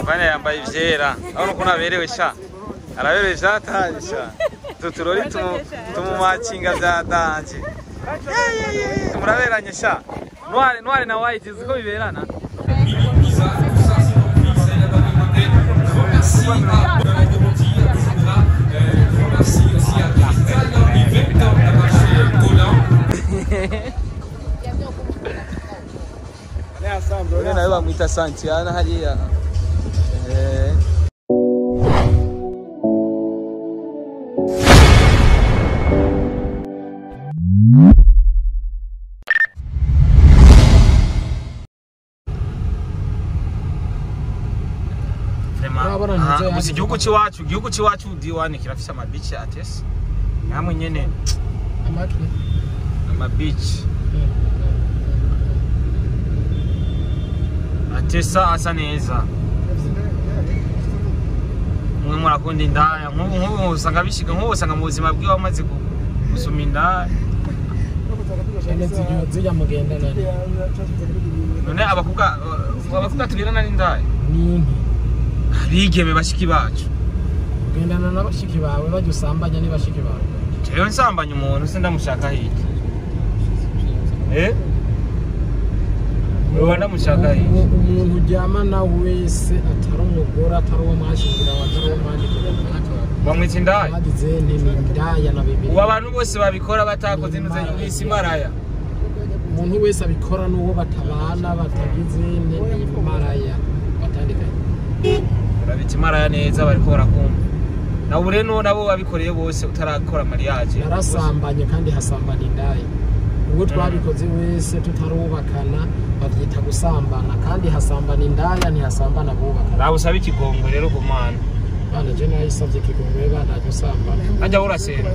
Mvana yambaye ivyera urabona ukuntu aberewe sha araberewe vyataye sha utu turori tumu- tumumacinga vya danje muraberanye sha ntware ntware na white uzi ko biberana Ule nawe bamwita Santiana hariya Eh. Urabona Aha, ntizo gusa yandi igihugu c'iwacu igihugu c'iwacu diwani kirafise amabici atese namwe nyene amatwi amabici atesa asa neza mwe murakunda indaya nk'ubu nk'ubu usanga bishiga nk'ubu usanga mu buzima bwiwe wamaze gu- gusuma indaya cyane zijya zijya mugendana none abakobwa abakobwa tugendana n'indaya ni inki abigeme bashiki bacu ugendana na bashiki bawe bajya usambanya ni bashiki bawe jewe nsambanya umuntu se ndamushaka hirya eh uba ndamushaka hirya Umu- umuntu uryamana wese atari umugore atari uwo mwashingira atari uwo mwandikira bamwita indaya bagize ni indaya na bibiri ubu abantu bose babikora batakoze inuze y'isi maraya umuntu wese abikora n'uwo batabana batagize ni ni maraya batandukanye urabita imaraya neza bariko barakumva nawe ure no nabo babikoreye bose utarakora mariage yarasambanye kandi hasambana indaya ubwo twabikoze wese tutarubakana babyita gusambana kandi hasambana indaya ntihasambana abubakana nawe usaba ikigongo rero ku mana bana je nayisabye ikigongwe banajya usambana hajya urasenga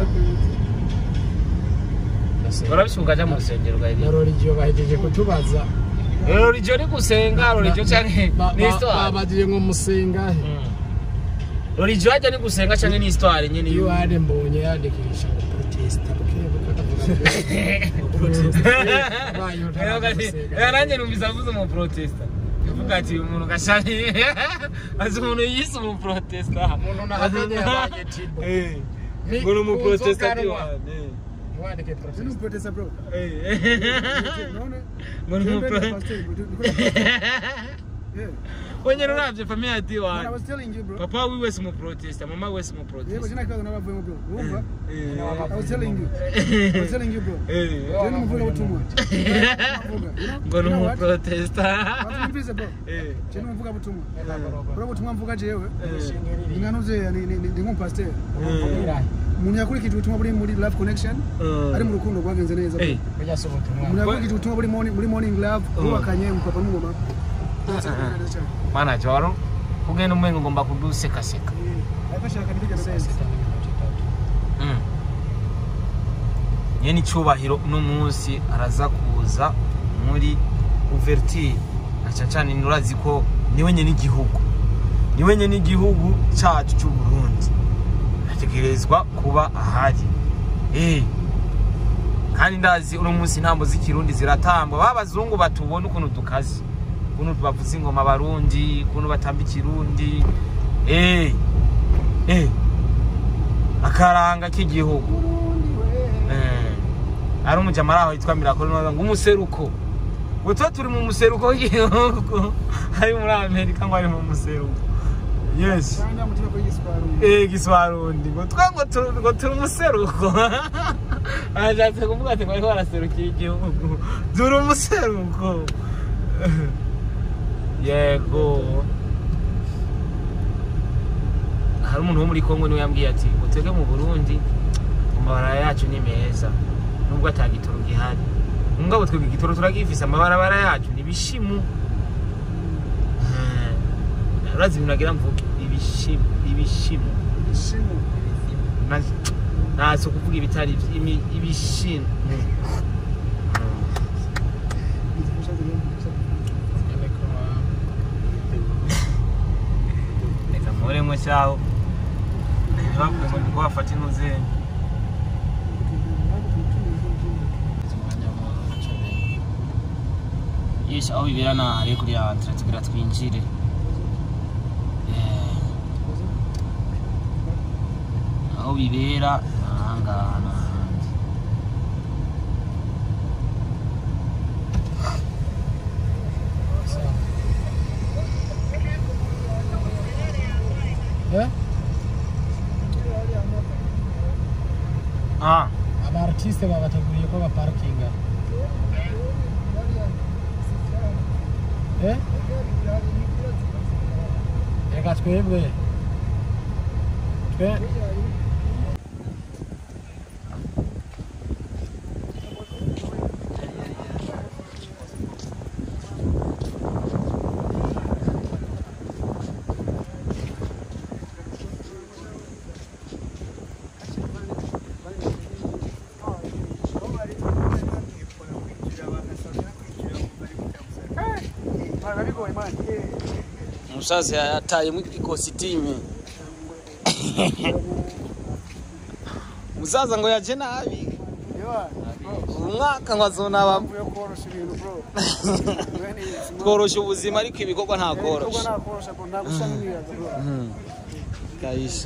urabisuka aja mu rusengero na ugahita rorigiyo bahejeje kutubaza rero rijo ni gusenga rorijo canke Ba- ni ba- histoire babajije ngo musengahe rorijo hajya ni gusenga canke ni histoire nyene iyo yu wari mbonye yandikisha ngo proteste nanjye numvise avuze umu protesta uvuga ati uyu muntu gashani azi umuntu yise umu protesta Umuntu nahageze yabaye Tibo. Eh. Ni ngo ni umu protesta uzoganwa. diwane wandike Tuni proteste protesta bro. Eh. Unaona? ngo ni umu Twende pro- pastor, niko- Yeah. wenyine uravye famiye ya Man, I diwane was telling you bro. papa wiwe si umu protesta mama we si umu Yeah, protesta but sina kaza n'abavuyemo bro. Urumva? Eh. I was telling you. I was telling you bro. Eh. Tuni muvuga butumwa. Muvuga, you know? ngo ni You know umu what? protesta Watulipize bro. Eh. Tuni muvuga butumwa. Bro butumwa mvuga jewe. Eh. Inganuze ni ni ni nk'umupasteur. Eh. Umuntu yakurikije ubutumwa buri muri Love Connection. Eh. Ari mu rukundo rwagenze neza. bro. Eh. kujya si ubutumwa Umuntu yakurikije ubutumwa buri morning muri morning love. Bubakanye umupapa n'umumama. mana joro kugenda umwenga ugomba kudusekaseka Ariko ashaka nibigeze neza. Mm. nyene icubahiro uno munsi araza kuza muri ouverture aca cane nurazi ko niwe nyene igihugu niwe nyene igihugu cacu c'uburundi ategerezwa kuba ahari Eh. kandi ndazi uno munsi intambo z'ikirundi ziratambwa ba bazungu batubona ukuntu dukaze ukuntu bavuza ingoma abarundi ukuntu batamba ikirundi Eh. Eh. akaranga k'igihugu Eh, ari umujama araho yitwa mirakoro nawe ngo umuseruko ngo tuba turi mu museruko w'igihugu ari muri amerika ngo ari mu museruko yes Kandi amutima kuri giswaru. eh giswarundi ngo twa ngo turi ngo turi umuseruko ashatse kuvuga ati ngo ariko baraserukira igihugu turi umuseruko yego hari umuntu wo muri kongo niwe yambwiye ati ngo twebwe mu burundi amabarabara yacu ni meza nubwo ata gitoro gihari mugabo twebwe igitoro turagifise amabarabara yacu ni bishimu Eh, urazi ibintu nagira mvuge ibishimu ibishimu Ishimu. Na- ntazi kuvuga ibitari vy- imi- ibishimu reka mporemwe cyaho ntibavuge ngo niko bafata intuze yes aho bibera na hariya kuri ya nzira tugira twinjire Eh, aho bibera ni ahangaha ni ahandi Eh? ah aba artiste babateguriye ko baparikinga Eh? reka twebwe twe umusaza yatayemo ikositime umusaza ngo yaje nabi umwaka ngo azonaba tworosha ubuzima ariko ibikorwa nta korosha kabisa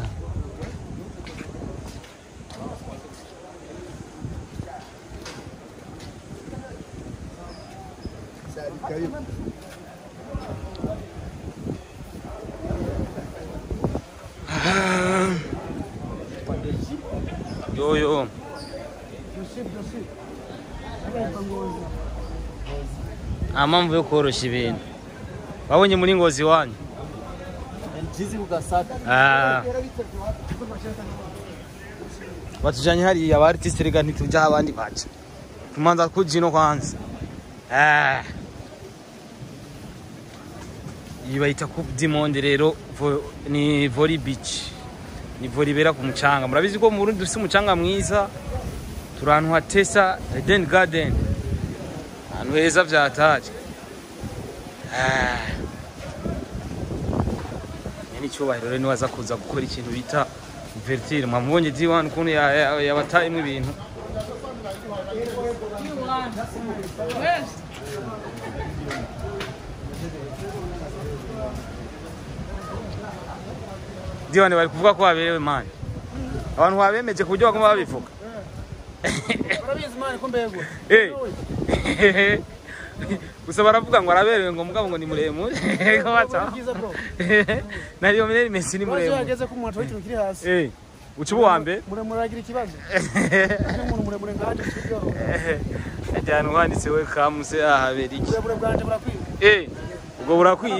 yoyo nta mpamvu yo koroshya ibintu wabonye muri ngozi wanyu Ah. batujanye hariya ba artiste rega ntituja aho abandi baca tumanza kuja ino kwanza Ah. iyi bayita coupe du monde rero vo- ni volley beach ni volley ibera ku mucanga murabizi ko mu Burundi dufise umucanga mwiza turi ahantu hatesa Eden Garden ahantu heza vyataje Ah. ni icyubahiro rero niwaza kuza gukora ikintu bita vertire mwamubonye diwan ukuntu ya- ya- yabatayemo ibintu diwan bari kuvuga ko waberewe mani abantu babemeje ku buryo bagomba babivuga urabizi mani ko mbegwa Eh. gusa baravuga ngo araberewe ngo mugabo ngo ni muremure Ko baca- byiza bro na Lionel Messi ni ikibazo iyo muremure yageze ku muntu w'ikintu kiri hasi Eh, uca uba uwa mbere muremure aragira ikibazo n'umuntu muremure nkanje kibyoroha ajyana uwanditse we kamuse ahabera iki uburebure bwanje burakwiye Eh, ubwo burakwiye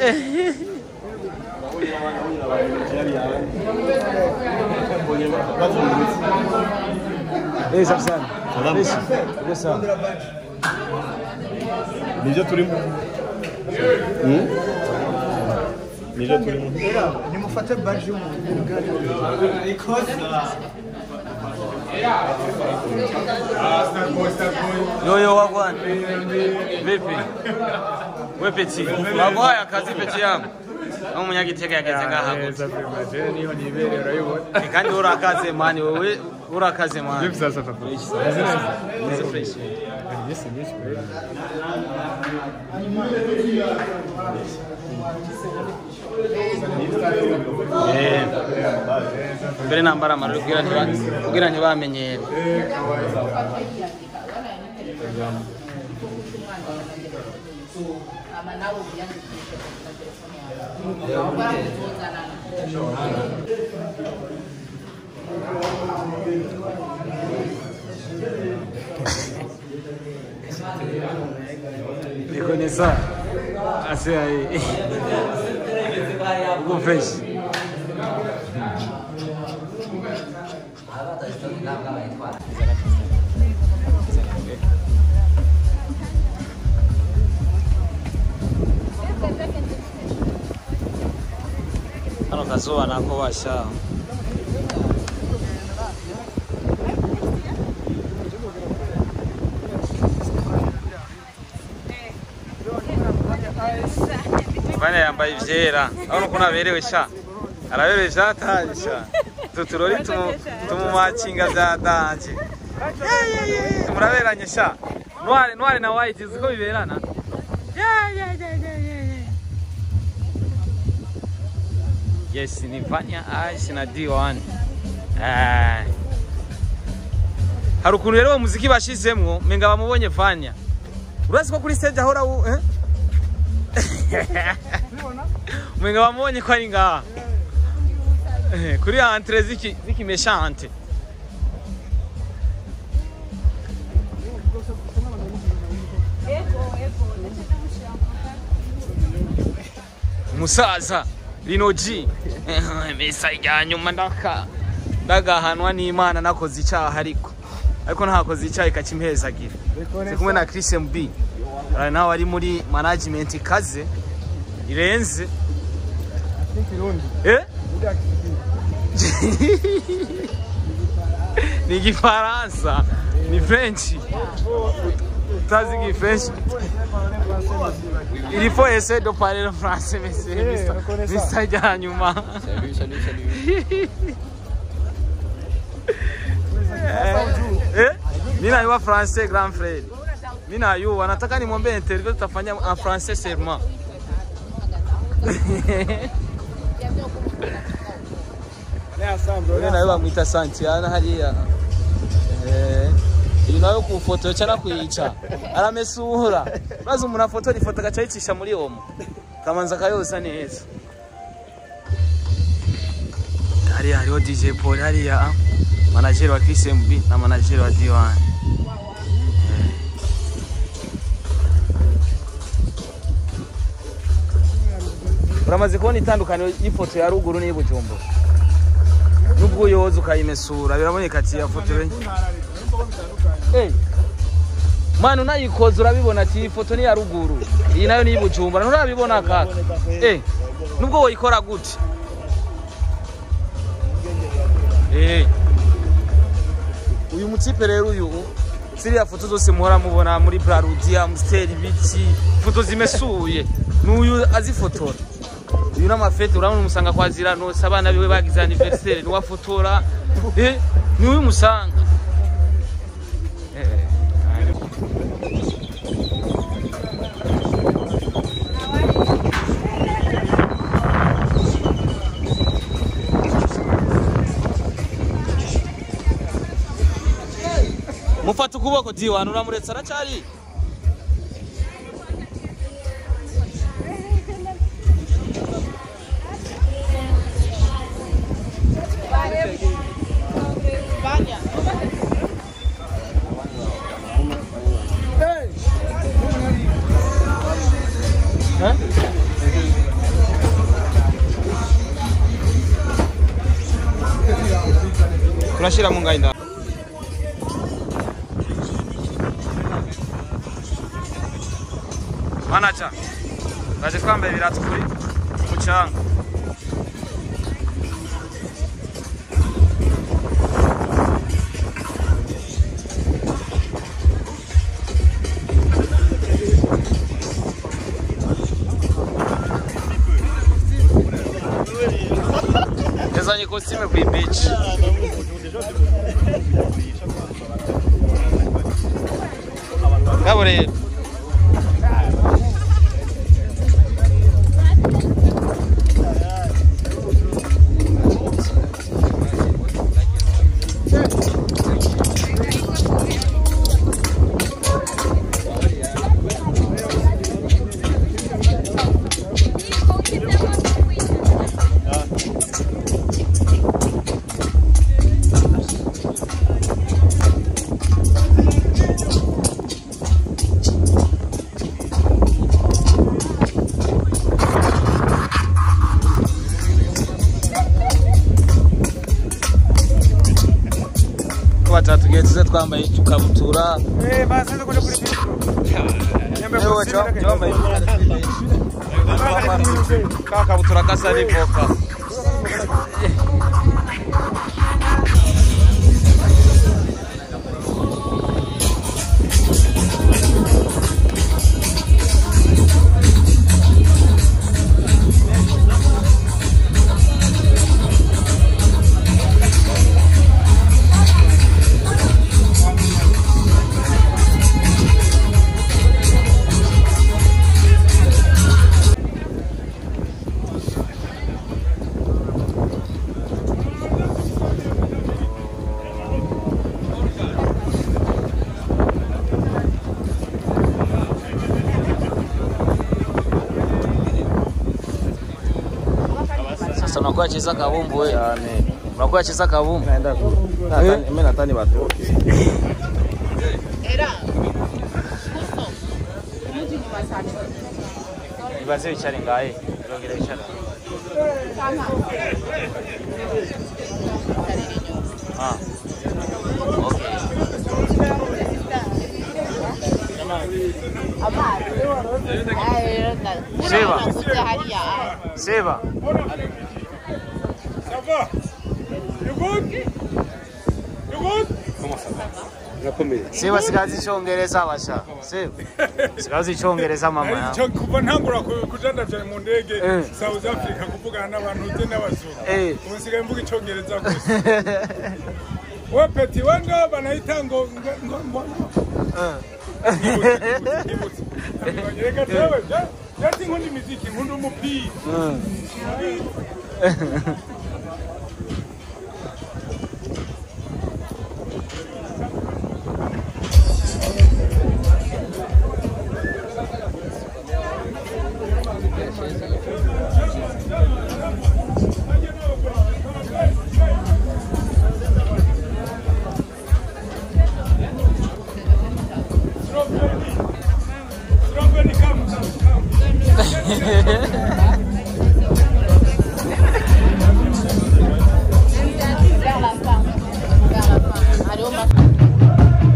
Eh, safi sana. Fresh. Uko sawa. nibyo turimo Hmm? nibyo turimo nimufate baji y'umuntu Yo yo wagwan. Vipi? We peti. Waguhaye akazi peti yangu. Aho umunyagitega yageze ngaha gute. niho nibereye urayibona Eh, Kandi urakaze mani wewe urakaze mani. Vipi sasa papa Meze fresh. Yes, yes, Eh. Mbere nambara amarori kugira ntiba kugira ntibamenyere. Niko ni sawa. Ase ai. Uko fresh. Hano kazuba nako basha. Bane yambaye ivyera. Urabona ukuntu aberewe sha. Araberewe vyataye sha. Tuturori tumu tumumacinga vyatanje. Muraberanye sha. Noire noire na white ziko biberana. Yeah, yeah, yeah, yeah, yeah, yeah. yes ni vanya ice na d1 Eh. hari ukuntu rero uwo muziki bashizemwo menga bamubonye vanya urazi ko kuri stage ahora u eh? menga bamubonye ko ari ngaha Eh, kuri entre ziki zikimeshante umusaza rinoji mesa rya nyuma ndaka ndagahanwa n'imana nakoze icyaha ariko ariko ntakoze icyaha ikakimpezagira ndi kumwe na Chris MB ari nawe ari muri management ikaze irenze eh ni igifaransa ni french utazi igifrench il faut essayer de parler le français mais c'est bisa rya nyuma Salut, salut, salut. eh mimi najua français grand frère mimi najua nataka nimwambie interview tutafanya en français seulement Wewe nawe bamwita Santiana hariya eh iyi nawe ku foto cyana kuyica aramesura maze umuntu afotora ifoto agaca yicisha muri omo kamanza kayosa neza hariya hariho DJ Paul hariya manajeri wa Chris MB na manajeri wa D1 uramaze kubona itandukaniro y'ifoto ya ruguru n'iyi Bujumbura nubwo uyoza ukayimesura biraboneka ati ya foto be Eh, mwana unayikoze urabibona ati iyi foto ni iya ruguru iyi nayo ni iy'Ibujumbura nturabibona kaka eh nubwo woyikora gute eh uyu mutipe rero uyu ziriya foto zose muhora mubona muri Brarudi Amstel ibiki foto zimesuye n'uyu azifotora uyu n'amafete urabona umusanga kwa Ziranose abana biwe bagize anniversaire niwafotora eh ni uyu musanga eh mufata ukuboko diwana uramuretse aracyari Eh? turashyira mu ngayi ndani manaja ngaje twambaye ibirato kuri mucanga yazanye kositime ku ibici ngabo rero ko batatugiye tuze twambaye tukabutura Ewe, cyo- cyambaye ka kabutura gasa n'ivoka Basha unakuwa cheza kabumbu wewe. cyane Unakuwa cheza kabumbu. naenda ku natani mimi natani batoke Ibaze bicare ngahe. Irongera bicara. Ah. Okay. Seba. Seba. Seba sigazi icongereza basha. Seba. Sigazi icongereza mama yawe. Icyo kuva ntangura ku- kujandaja mu ndege Eh. South Africa kuvugana n'abantu uzi n'abazungu Eh. ubu nsigaye mvuga icyongereza gusa we peti we ndo banahita ngo ngo ngo ngo Nibutse, nibutse. reka jewe je- je sinkunda imiziki nkunda umupira Strawberry, come, come, come. Vers la fin. Vers la fin. Allez, on va.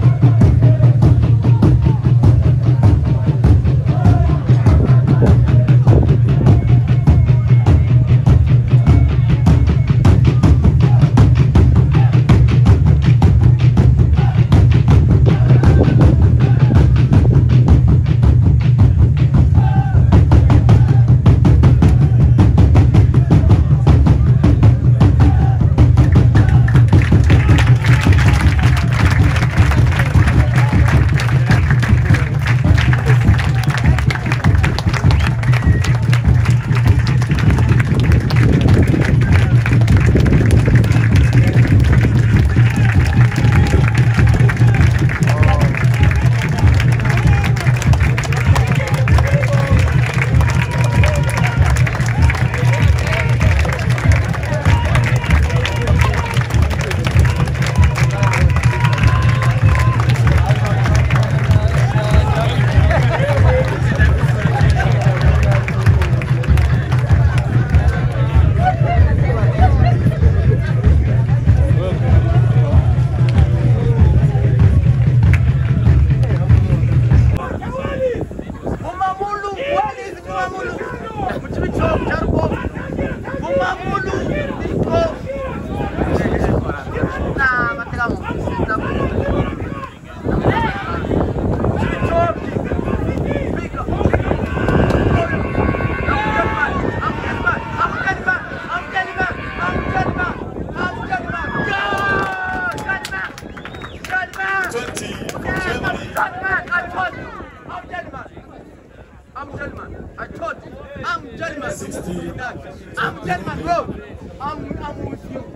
I'm gentleman. I told you. I'm gentleman. I'm gentleman, bro. I'm, I'm with you.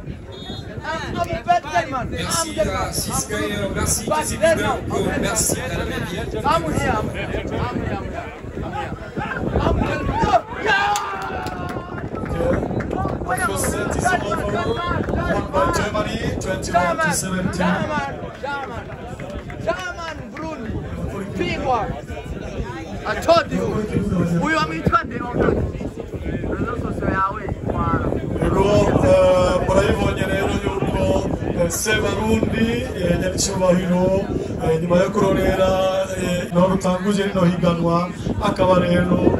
I'm, I'm a bad gentleman. I'm gentleman. I'm Merci, But Kizzy then Bieber. now, Oh, okay. Merci, Madame la Vie. I'm here. I'm here. I'm here. I'm here. I'm here. I'm gentleman. No. Yeah. Germany, 21 to German, 17. German, German, German, Bruni, pigwa. I told you, huyu ameitwa Deonga. Ndio yawe kwa Rero eh, murabibonye rero yuko eh, Sebarundi eh, nyaricyubahiro eh, nyuma yo kurorera eh, naho rutanguje rino higanwa akaba rero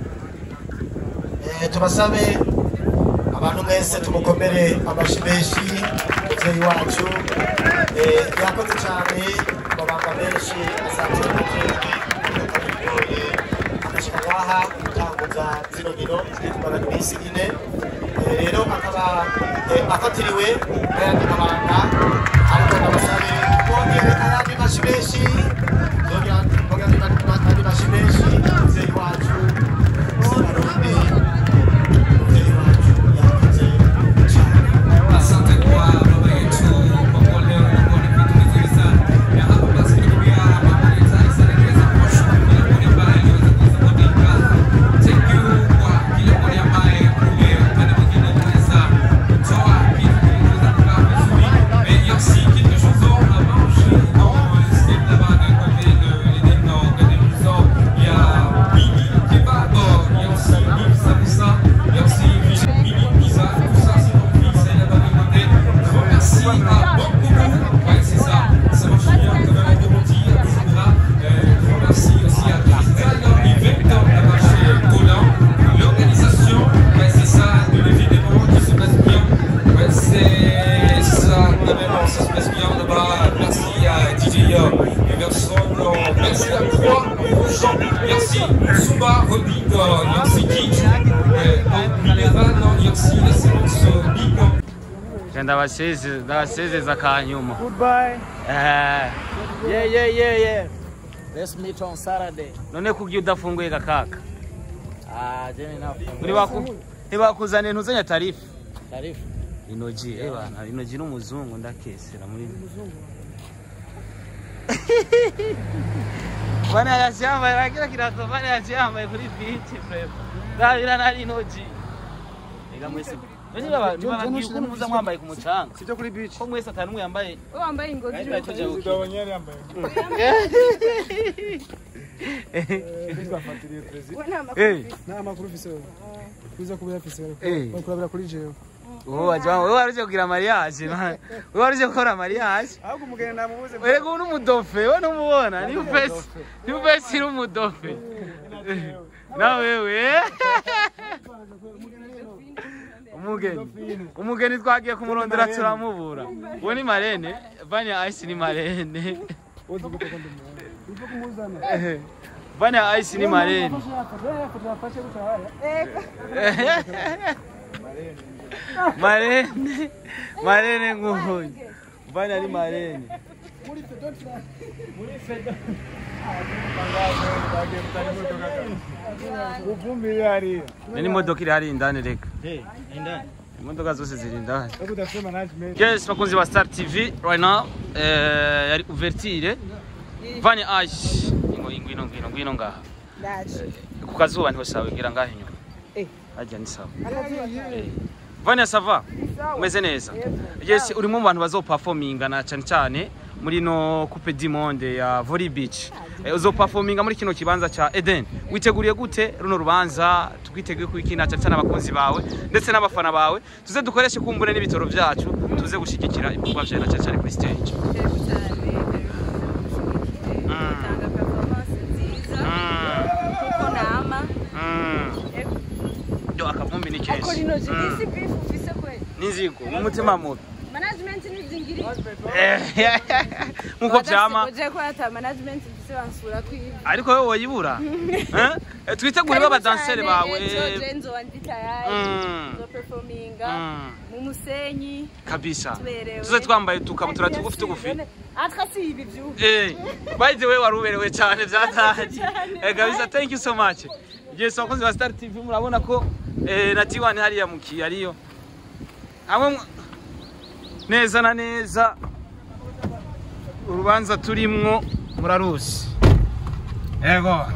Eh, tubasabe abantu mwese tumukomere amashyi menshi mubyeyi wacu Eh, yakoze cyane amabanga menshi azateraje akabigoye agashyira ngaha gutanguza zino nkino zitwara iminsi ine Eh, rero akaba eh, afatiriwe n'ayandi mabanga ariko ndabasabe bongere ayandi mashyi menshi bongere ayandi mashyi menshi mubyeyi wacu Sebarundi Asante kwa baba yetu kwa kuwa leo umekuwa ni vitu vizuri sana. Na hapa basi tukiwa mambo ya taifa yanaweza kushukuru kila mmoja ambaye aliweza kuisapoti hii kazi. Thank you kwa kila mmoja ambaye umependa mwingine aussi Suba Rodid Yoksiki. Donc, Minervan Yoksi, la séance Big. ndabaseze ndabasezeza kanyuma Goodbye. Eh, yeah yeah yeah yeah Let's meet on Saturday. none kugiye udafunguye gakaka Ah, jeni nafunga. Ntibaku- ntibakuzaniye ntuzanya tarifu Tarifu. inoji eh bana inoji n'umuzungu ndakesera muri bana yashyambaye bagira kirato bana yashyambaye kuri beach frema ndabira nari inoji ega mwese none baba ntibabagiye ukuntu muza mwambaye ku mucanga sibyo kuri beach ko mwese atanu yambaye wambaye ingozi Ariko tujya Perezida wa Nyeri yambaye. twafatiriye perezida we nta makuru Eh. ufite. nta makuru ufise wewe kuza kuba yafise Eh. wewe bari kurabira kuri jewe wowe wajya wowe waruje kugira mariage man. wowe waruje gukora mariage ahubwo umugeni namubuze Erega ubu n'umudofe we numubona ni upesi ni upesi n'umudofe na wewe umugeni umugeni twagiye kumurondera turamubura uwo ni marene vanya ice ni marene uzi gute ko ndumva uko kumuzana vanya ice ni marene yafashe gutaya marene marene nguyu vanya ni marene Uvumbi hariya. ni imodoka iri hariya indani reka imodoka zose ziri indani Ariko udafite management. Yes, bakunzi ba Star TV right now eh yari ouverture Vani Ash ngo ingwino ngwino ngwino ngaha ku kazuba niho sawa ngira ngaha inyuma Eh. ajya ni sawa Eh. Vani sava umeze neza yes uri mu bantu bazoperforminga na cyane cyane muri no coupe du monde ya volley beach eh, uzoperforminga muri kino kibanza cha Eden witeguriye gute runo rubanza twiteguye kwikina cyane cyane abakunzi bawe ndetse n'abafana bawe tuze dukoreshe kumbure n'ibitoro byacu tuze gushigikira ibikorwa byawe na cyane cyane kuri stage Yego cyane, utanga performance nziza kuko nama Mm. yo akavumbi ni ariko kenshi rino jisi Mm. beef ufise kweli n'inzigo mu mutima mubi management nizingiri nk'uko byama je ko ata management ufise bansura kwiba ariko wowe woyibura Eh? twitegure b'abadanseri bawe je nzoba ndi tayari Mm. nzo performinga Mm. mu musenyi kabisa tuberewe tuze twambaye tukabutura tugufi tugufi atra si ibi vyubu Eh, by the way wari uberewe cyane byataje Cyane. Eh, kabisa thank you so much yes abakunzi ba Star TV murabona ko eh, na T1 hariya mu kiyariyo hamwe mu- neza na neza urubanza turimwo murarusi yego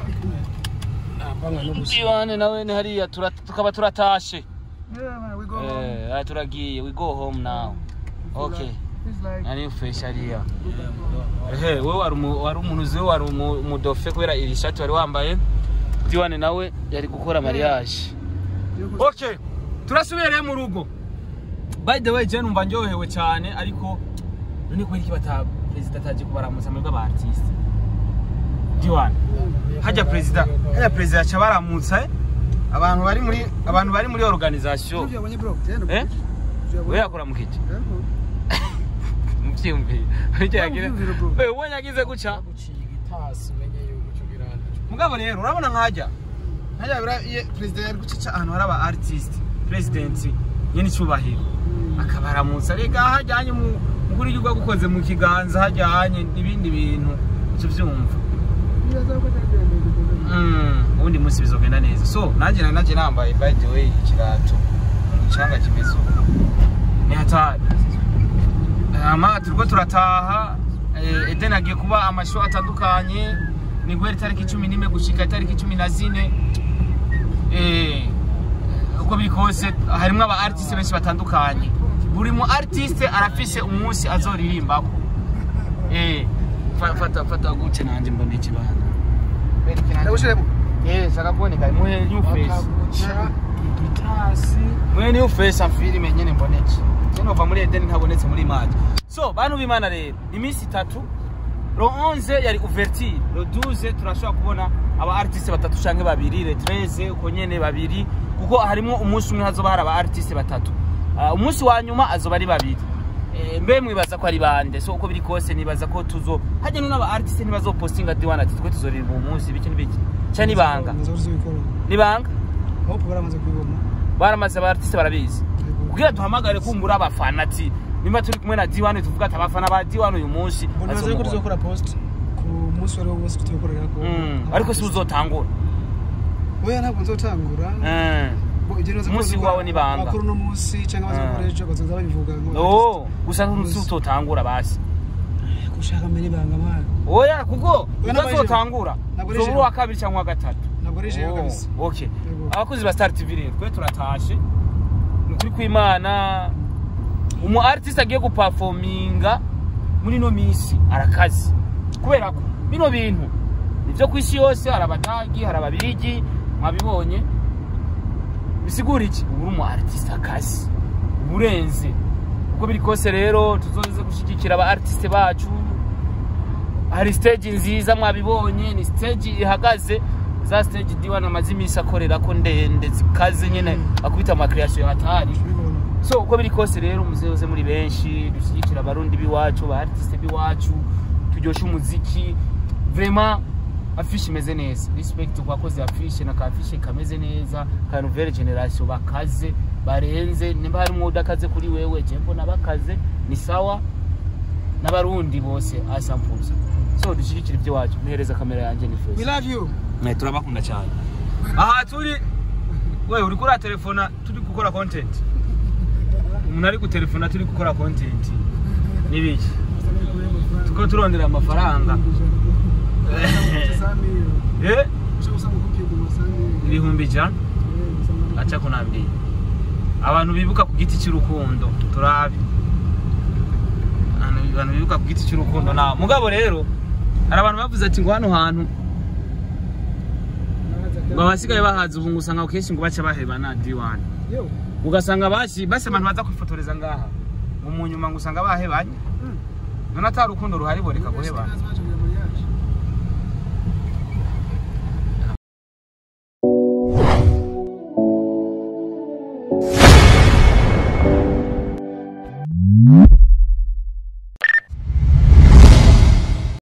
T1 nawe ni hariya tura- tukaba turatashe yeah man we go home. eh ah, turagiye we go home now okay It's like nari fresh hariya ehe wowe wari umu- wari umuntu uzi wari umu- umudofe kubera iri shati wari wambaye diwane nawe yari gukora mariage okay turasubiye mu rugo by the way je numva ndyohewe cyane ariko none kubera iki bata perezida ataje kubaramutsa mwebwe aba artiste diwane hajya perezida hajya perezida aca baramutsa eh? abantu bari muri abantu bari muri organisation Ivyo yabonye bro tendo eh Ivyo yabonye. we yakora mu kiti Yego. mubyumvire icyo yagira Mubyumvire, bro. we ubonye agize guca guciga itasi umenye yuko icyo biranda mugabo rero urabona nkajya nkajya bira iyo perezida yari gucica ahantu hari aba artist president nyene icyubahiro akabaramutsa rega hajyanye mu mukuru w'igihugu agukoze mu kiganza hajyanye n'ibindi bintu icyo byumva Biraza ko atagenda Mm, ubundi munsi bizogenda neza so nanjye nari naje nambaye by the way ikirato mu mucanga kimeze uko ni hatari hama turiko turataha eh, eden agiye kuba amasho atandukanye ni guhera itariki cumi n'imwe gushika itariki cumi na zine Eh, uko biri kose harimwo aba artiste benshi batandukanye buri mu artiste arafise umunsi azoririmbako Eh, fa- fata fata gute nanje mbona ikibanza Ndagushiremo. Yes, akaboneka muhe new face. bakaguca igitasi Muhe new face amfilime nyene mboneke. Cyane uva muri Eden ntabonetse muri match. So, bantu b'Imana rero, iminsi itatu Lo 11 yari ouverture, lo 12 turashobora kubona aba artiste batatu canke babiri, le 13 uko nyene babiri kuko harimo umunsi umwe hazoba hari aba artiste batatu. Uh, umunsi wa nyuma azoba ari babiri. Eh, mbe mwibaza ko ari bande so uko biri kose nibaza ko tuzo hajya n'aba artiste ntibazopostinga diwana ati twe tuzorira uwo munsi biki n'ibiki cya nibanga nibanga hope baramaze kubibona baramaze abartiste barabizi kugira duhamagare kumbura abafana ati nimba turi kumwe na D1 tuvuga ati abafana ba D1 uyu munsi mbona bazi ko tuzokora post ku munsi wari wose tuzokorera ko Mm, ariko si uzotangura oya ntabwo nzotangura Mm. Bo, ibyo nibaza ko Umunsi bazoba- wawe ni banga. abakuru uno munsi cyangwa bazokora Mm. ejo bazoza babivuga ngo Oh, gusa ntuzi utotangura basi gushaka mbere ibanga mwana oya kuko Oya, ntabwo ari utazotangura Ntabwo ari uzobura ijoro. uwa kabiri cyangwa uwa gatatu ntabwo ari jewe Oh, kabisa okay Yego. abakozi ba star tv rero twe turatashe ni ukuri kw'imana umu artist agiye gupafominga muri ino minsi arakazi kubera ko bino bintu nivyo ku isi yose hari abadagi hari ababirigi mwabibonye bisigura iki ubu uri umu artist akazi uba urenze uko biri kose rero tuzoze gushyigikira aba artiste bacu hari stage nziza mwabibonye ni stage ihagaze za stage diwan amaze iminsi akorera ko ndende zikaze nyine akubita amakreation hatari so uko biri kose rero muzeoze muri benshi dushyigikira abarundi b'iwacu ba artiste b'iwacu turyoshe umuziki vraiment afishe imeze neza respect ku bakozi afishe na kafishe kameze neza ka nouvelle generation bakaze barenze nimba harimo udakaze kuri wewe je mbona bakaze ni sawa n'abarundi bose asampuza so dushyigikira iby'iwacu muhereza kamera yanjye ni we fresh love you Eh, turabakunda cyane aha turi we uri kuri telefona turi gukora content umuntu ari gutelefona turi gukora content n'ibiki tuko turondera amafaranga eh ibihumbi ijana aca kunambira abantu bibuka ku giti cy'urukundo turabe Abantu- abantu bibuka ku giti cy'urukundo na mugabo rero hari abantu bavuze ati ngo hano hantu ngo abasigaye bahaza ubu ngo usanga kenshi ngo baca baheba na D1 ugasanga basi basi abantu baza kwifotoreza ngaha ngo mu nyuma ngo usanga bahebanye none atari urukundo ruhari boreka guhebana